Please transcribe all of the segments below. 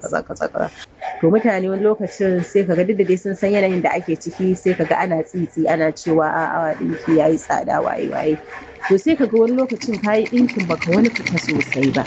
kaza kaza kaza to mutane wani lokacin sai kaga duk da dai sun san yanayin da ake ciki sai kaga ana tsitsi ana cewa a awa dinki yayi tsada waye waye to sai kaga wani lokacin kayi dinkin baka wani fita sosai ba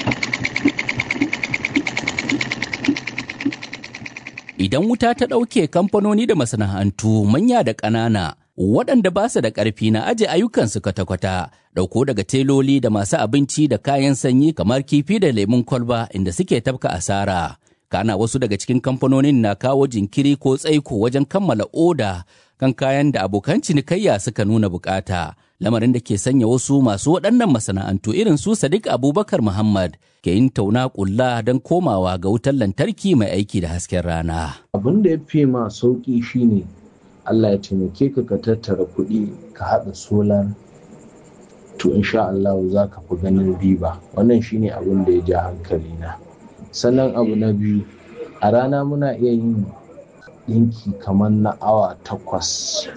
Idan wuta ta ɗauke kamfanoni da masana'antu manya da ƙanana waɗanda ba su da ƙarfi na aje ayyukansu kwata-kwata ɗauko daga teloli da masu abinci da kayan sanyi kamar kifi da lemun kwalba inda suke tafka asara. Kana wasu daga cikin kamfanonin na kawo jinkiri ko tsaiko wajen kammala oda kan kayan da abokan cinikayya suka nuna bukata. Lamarin da ke sanya wasu masu waɗannan masana'antu irin su Sadiq Abubakar Muhammad ke yin tauna ƙulla don komawa ga wutar lantarki mai aiki da hasken rana. Abin da ya fi ma sauƙi shine Allah ya taimake ka ka tattara kuɗi ka haɗa solar to insha Allah za ka fi ganin riba wannan shine abin da ya ja hankali na sannan abu na biyu a rana muna iya yin ɗinki kamar na awa takwas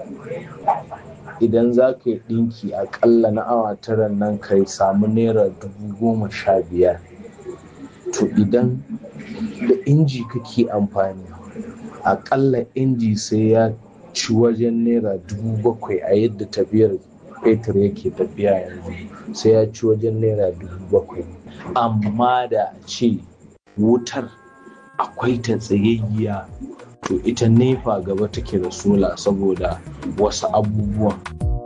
idan za ka yi ɗinki aƙalla na awa tara nan ka samu naira dubu goma sha biyar to idan da inji kake amfani aƙalla inji sai ya ci wajen naira dubu bakwai a yadda tafiyar fetur yake tafiya yanzu sai ya ci wajen naira dubu bakwai amma da a ce wutar akwai ta tsayayya to ita nefa gaba take da sola saboda wasu abubuwan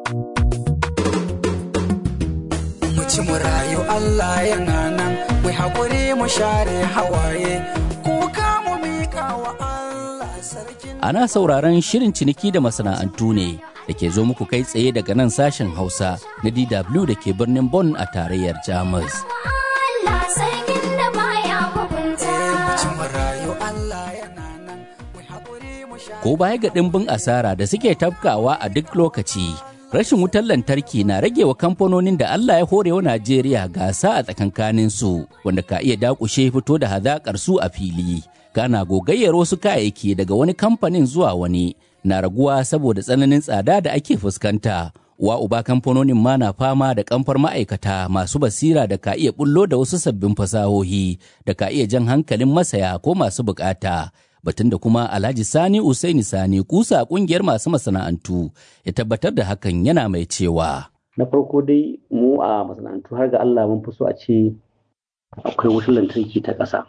mu ci mu rayu Allah yana nan mu haƙuri mu share hawaye kuka mu miƙa wa Allah sarkin Ana sauraron shirin ciniki da masana'antu ne da ke zo muku kai tsaye daga nan sashen Hausa na DW da ke birnin Bonn a tarayyar Jamus. Allah sarkin da baya hukunta. mu ci mu rayu Allah yana nan mu haƙuri mu share Ko baya ga ɗimbin asara da suke tafkawa a duk lokaci, rashin wutar lantarki na rage wa kamfanonin da Allah ya hore wa Najeriya gasa a tsakankanin su wanda ka iya dakushe fito da hazaƙar su a fili. Gana gogayyar wasu kayayyaki daga wani kamfanin zuwa wani na raguwa saboda tsananin tsada da ake fuskanta. Wa uba kamfanonin ma na fama da kamfar ma'aikata masu basira da ka iya bullo da wasu sabbin fasahohi da ka iya jan hankalin masaya ko masu bukata. batun da kuma Alhaji Sani Usaini Sani kusa kungiyar masu masana'antu ya tabbatar da hakan yana mai cewa. na farko dai mu a masana'antu har ga Allah mun fi so a ce akwai wutar lantarki ta ƙasa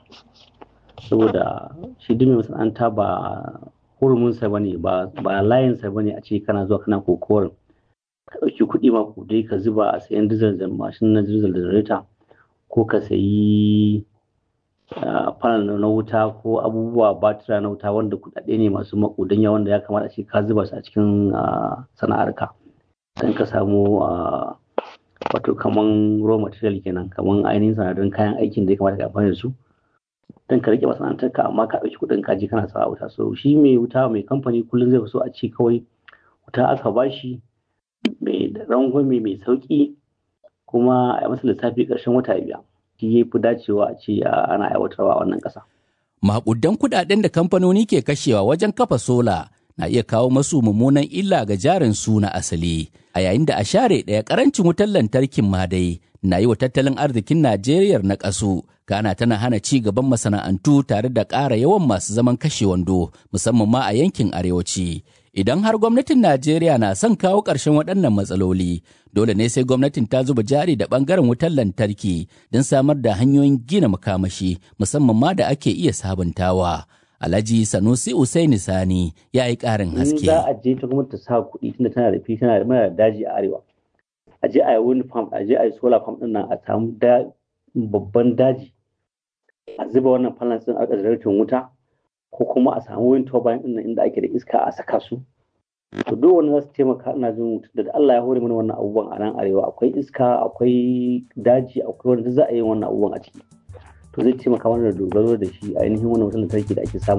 saboda shi duk mai masana'anta ba hurumunsa ba ne ba layinsa ba ne a ce kana zuwa kana kokowar ka ɗauki kuɗi ma dai ka zuba a sayan dizal da mashin na dizal da generator ko ka sayi panel na wuta ko abubuwa batira na wuta wanda kuɗaɗe ne masu maƙudan yawan da ya kamata a ce ka zuba su a cikin sana'arka don ka samu wato kaman raw material kenan kaman ainihin sanadarin kayan aikin da ya kamata ka amfani da su don ka rike masana'antarka amma ka ɗauki kuɗin kaji kana sa wuta so shi mai wuta mai kamfani kullum zai fi so a ce kawai wuta aka bashi mai rangwame mai sauƙi kuma a masa lissafi ƙarshen wata biya shi ya fi dacewa a ce ana aiwatarwa a wannan ƙasa. Maƙudan kuɗaɗen da kamfanoni ke kashewa wajen kafa sola na iya kawo masu mummunan illa ga jarin su na asali a yayin da a share ɗaya ƙarancin wutar lantarkin ma dai na yi wa tattalin arzikin Najeriya na ƙasu Ghana tana hana ci gaban masana'antu tare da ƙara yawan masu zaman kashe wando musamman ma a yankin arewaci. Idan har gwamnatin Najeriya na son kawo ƙarshen waɗannan matsaloli, dole ne sai gwamnatin ta zuba jari da ɓangaren wutar lantarki don samar da hanyoyin gina makamashi musamman ma da ake iya sabuntawa. Alhaji Sanusi Usaini Sani ya yi ƙarin haske. za a je ta gwamnati ta sa kuɗi tunda tana da fi tana da daji a arewa. A je a yi wind farm, a je a yi solar farm ɗin nan a samu babban daji. A zuba wannan panels ɗin a ƙasar wuta ko kuma a samu wind turbine ɗin nan inda ake da iska a saka su. To duk wani za su taimaka ina jin da Allah ya hore mana wannan abubuwan a nan arewa akwai iska akwai daji akwai wanda za a yi wannan abubuwan a ciki. to zai taimaka mana da dogaro da shi ainihin wannan wutar lantarki da ake samu